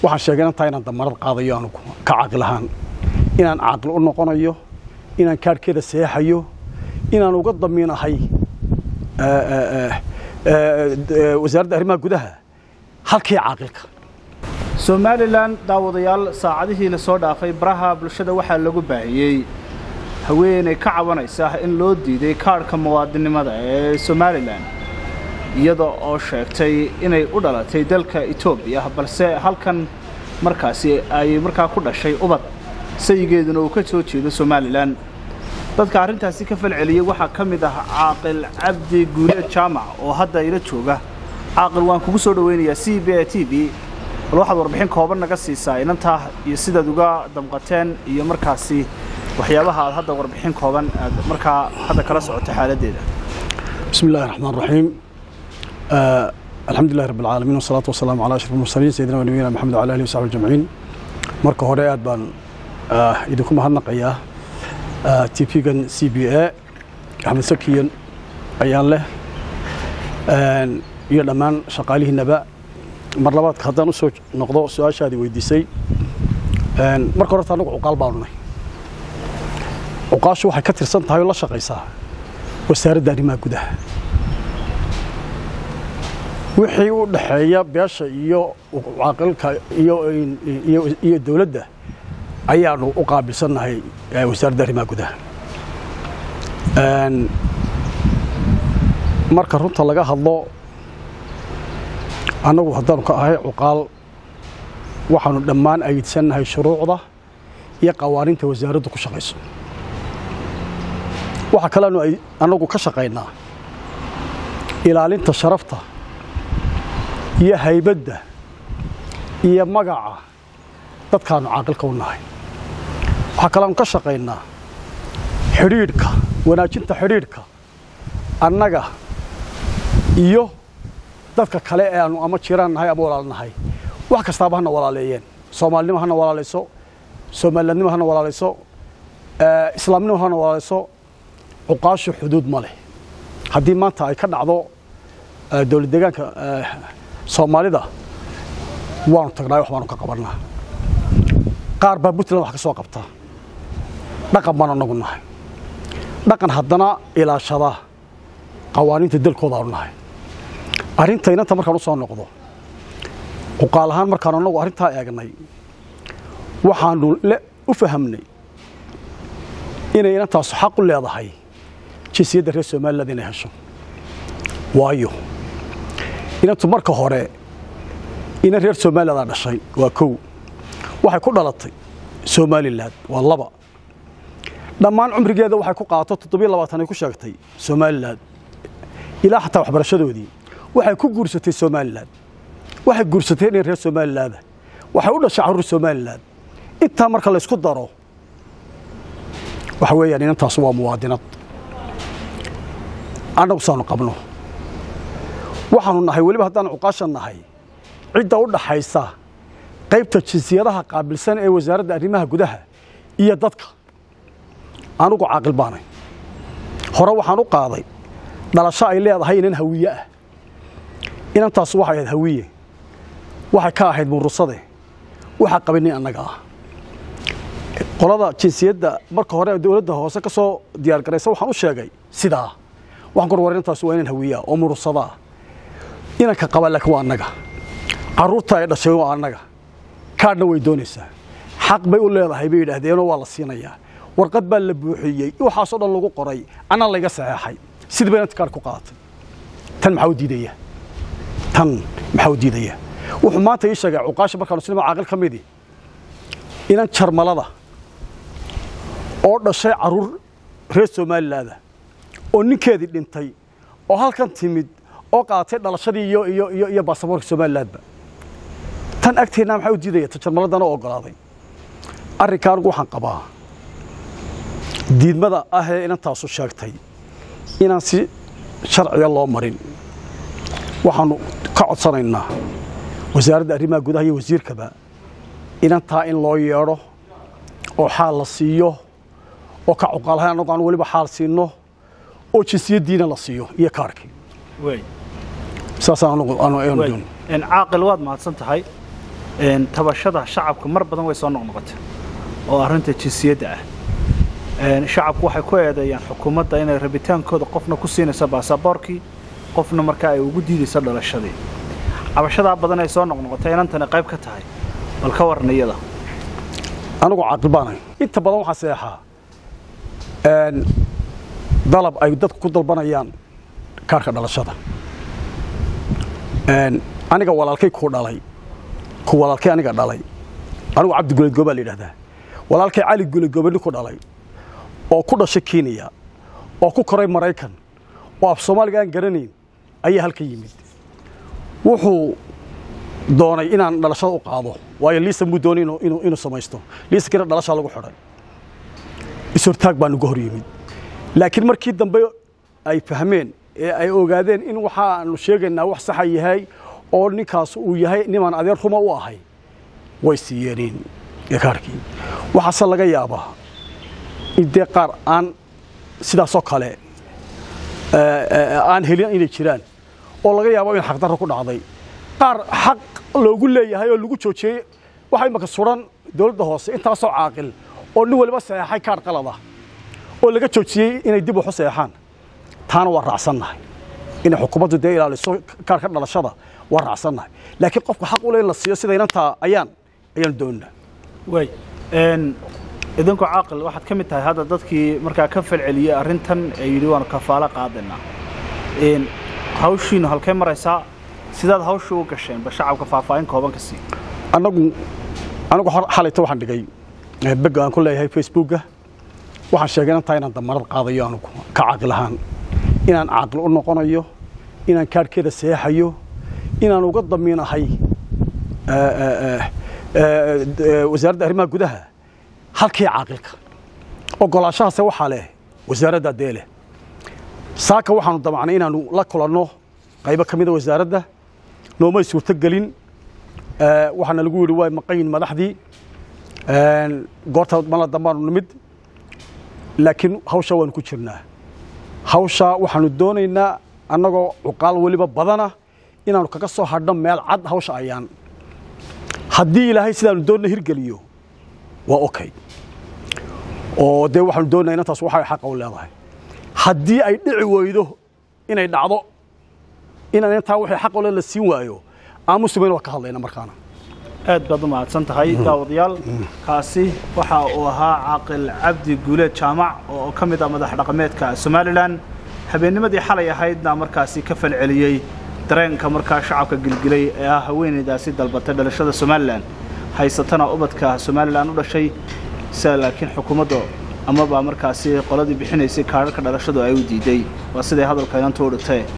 waxaan sheegay inantaa inaan damarad qaadayo anugu ka caaqil ahaan inaan caaqil u noqonayo inaan kaadhkeeda seexayo inaan uga damiinahay wasaaradda arrimaha gudaha halkii caaqilka somalilan daawadayaal saacadihii la soo dhaafay baraha bulshada waxaa lagu baahiyey haweenay ka cabanaysa in loo diiday kaadhka muwaadinimada ee somalilan iyada oo sheegtay inay u dhalatay dalka etoobiya balse halkan markaasi ay markaa ku dhashay ubad sayigeeduna uu ka soo jeedo somalilan dadka arrintaasi ka falceliyey waxaa ka mid ah caaqil cabdi guuleed jaamac oo hadda ila jooga caaqil waan kugu soo dhoweynayaa c b a t v bal waxaad warbixin kooban naga siisaa inantaa iyo sidaad uga damqateen iyo markaasi waxyaabaha aad hadda warbixin kooban aad markaa hadda kala socoto xaaladdeeda بسم الله الرحمن الرحيم آه الحمد لله رب العالمين والصلاة والسلام على أشرف المرسلين سيدنا ونبينا محمد وعلى آله وصحبه أجمعين marka hore aad baan ah, idinku mahadnaqayaa ah, tv-gan c b a axmed sakiyan ayaan leh Een, iyo dhammaan shaqaalihiinaba mar labaadka haddaan usoo noqdo su-aashaadii weydiisay Een, marka horeta anagu cuqaal baanu nahay cuqaashu waxay ka tirsan tahay oo la shaqaysaa wasaaradda arrimaha gudaha wixii u dhaxeeya beesha iyo caaqilka iyo iyo iyo dowladda ayaanu u qaabilsannahay eh, wasaaradda arrimaha gudaha Een, marka runta laga hadlo annagu haddaanu ka ahay cuqaal waxaanu dhammaan aydsannahay shuruucda iyo qawaaniinta wasaaraddu ku shaqayso waxaa kaleanu ay annagu ka shaqaynaa ilaalinta sharafta iyo haybadda iyo magaca dadkaanu caaqilka u nahay waxaa kaleanu ka shaqaynaa xidhiidhka wanaajinta xidhiidhka annaga iyo dadka kale ee aanu ama jiraan nahay ama walaal nahay wax kastaaba hana walaaleeyeen soomaalinimo hana walaalayso soomalilandnimo hana walaalayso eh, islaamnimo hana walaalayso cuqaashu xuduud ma leh haddii maanta ay ka dhacdo eh, dowlad deegaanka eh, soomaalida waanu tagnaa wax baanu ka qabannaa qaar baa puntland wax ka soo qabta dhaqan baanu anagu nahay dhaqan haddana ilaashada qawaaniinta dalkooda aanu nahay arrinta inanta markaan u soo noqdo cuqaal ahaan markaan anagu arrintaa eegnay waxaanu le u fahamnay inay inantaasu xaq u leedahay jinsiyadda reer somaliland inay hesho waayo inantu marka hore inan reer somalilandaa dhashay waa kow waxay ku dhalatay somalilan waa laba dhammaan cumrigeeda waxay ku qaato toddobiyo labaatan ay ku sheegtay somalilan ilaa xataa waxbarashadoodii waxay ku guursatay somalilan waxay guursatay inay reer somalilaada waxay u dhashay carruur somalilan intaa marka laysku daro waxa weeyaan inantaas waa muwaadinad annagu saanu qabno waxaanu nahay weliba haddaan cuqaasha nahay cidda u dhaxaysa qaybta jinsiyadaha qaabilsan ee wasaaradda arrimaha gudaha iyo dadka anugu caaqil baanay hore waxaan u qaaday dhalasho ay leedahay inan hawiye ah inantaas waxay ahayd hawiye waxay ka ahayd murusade waxaa qabay nin annaga ah qolada jinsiyadda marka hore dowladda hoose ka soo diyaargaraysa waxaan u sheegay sidaa waxaan ku war inantaas waa inan hawiye ah oo murusada ah inanka qaba laakiin waa annaga carruurta ay dhashay waa annaga kaadhna way doonaysaa xaq bay u leedahay bay yidhaahdeenoo waa la siinayaa warqad baa la buuxiyey waxaasoo dhan lagu qoray anaa layga saxeexay sidii bay inanta kaadh ku qaadatay tan maxaa u diidaya tan maxaa u diidaya wuxuu maanta ii sheegay cuqaasha markaanu sinima caaqil ka midii inan jarmalada oo dhashay carruur reer somalilaada oo ninkeedii dhintay oo halkan timid oo qaatay dhalashadii iyo iyo iyo iyo baasaboorka somalilaadba tan agteennaa maxaa u diidaya ta jarmaladana oo ogolaaday arrinka anigu waxaan qabaa diidmada ah ee inantaasu sheegtay inaan si sharciga loo marin waxaanu ka codsanaynaa wasaaradda arrimaha gudaha iyo wasiirkaba inantaa in loo yeedho oo xaal la siiyo oo ka cuqaalahay annagu aanu weliba xaal siinno oo jinsiyaddiina la siiyo iyo kaarkii wey saasaan anugu aanu aanu wey doon En caaqil waad mahadsan tahay tabashada shacabka mar badan way soo noqnoqotay oo arrinta jinsiyadda ah shacabku waxay ku eedeeyaan xukuumadda inay rabitaankooda qofna ku siinayso baasaboorkii qofna markaa ay ugu diidayso dhalashadii cabashadaa badan ay soo noqnoqotay inantani qayb ka tahay bal ka warna iyada anigu caaqil baanahay inta badan waxaa seexaa dalab ay dadku ku dalbanayaan kaarka dhalashada aniga walaalkay ku dhalay ku walaalkay aniga dhalay anigu cabdi guleed goobaa la yidhahdaa walaalkay cali guleed goobe nin ku dhalay oo ku dhashay kenya oo ku koray maraykan oo af soomaaliga aan garanayn ayaa halka yimid wuxuu doonay inaan dhalashada u qaado waayo liisa muu doonay inuu samaysto liisankina dhalashaa lagu xidhay ishortaag baa nuga hor yimid laakiin markii dambe ay fahmeen ee ay ogaadeen in waxaanu sheegaynaa wax saxa yahay oo ninkaas uu yahay nimaan adeer ruma u ahay way siiyeenin kaarkii waxaase laga yaabaa in dee qaar aan sidaasoo kale aan helin inay jiraan oo laga yaabo in xaqdarro ku dhacday qaar xaq loogu leeyahay oo lagu joojiyey waxa imaka suran dowladda hoose intaasoo caaqil oo nin waliba saxeexay kaar qalada oo laga joojiyey inay dib waxu saxeexaan taana waa raacsannahay inay xukuumaddu dee ilaaliso kaarka dhalashada waa raacsannahay laakiin qofka xaq u le in la siiyo sida inantaa ayaan ayaan doonnaa way idinku caaqil waxaad ka mid tahay hadda dadkii markaa ka falceliyey arrintan ee yidhi waanu kafaalo qaadaynaa hawshiinu halkay maraysaa sidaad hawsha u gasheen ba shacabka faahfaahin kooban ka sii anagu anigu xalayta waxaan dhigay beg aan ku leeyahay facebooka waxaan sheegay inantaa inaan damarad qaadayo anugu ka caaqil ahaan inaan caaqil u noqonayo inaan kaarhkeeda seexayo inaan uga damiinahay wasaaradda arrimaha gudaha halkii caaqilka ogolaashahaase waxaa leh wasaaradda dee leh saaka waxaanu damacnay inaanu la kulanno qaybo ka mida wasaaradda noomay suurto gelin waxaana lagu yidhi waa maqayin madaxdii goorta mala dambaanu nimid laakiin hawshaa waanu ku jirnaa hawshaa waxaanu doonaynaa annagoo cuqaal weliba badana inaanu kaga soo hadhno meel cad hawsha ayaan haddii ilaahay sidaanu doonna hirgeliyo waa okay oo dee waxaanu doonaa inantaas waxay xaqa u leedahay haddii ay dhici weydo inay dhacdo inaan intaa waxay xaq ole la siin waayo aamusumayn waa ka hadlayna markaana aad baad u mahadsan tahay daawadayaal kaasi waxa uu ahaa caaqil cabdi guuleed jaamac oo ka mid ah madax dhaqameedka somalilan habeennimadii xalay ahaydna markaasi ka falceliyey dareenka markaa shacabka gilgilay ee ah haweenaydaasi dalbatay dhalashada somalilan haysatana ubadka somalilan u dhashay sida laakiin xukuumadda amaba markaasi qoladii bixinaysay kaadharka dhalashadu ay u diiday waa siday hadalka inantu u dhintee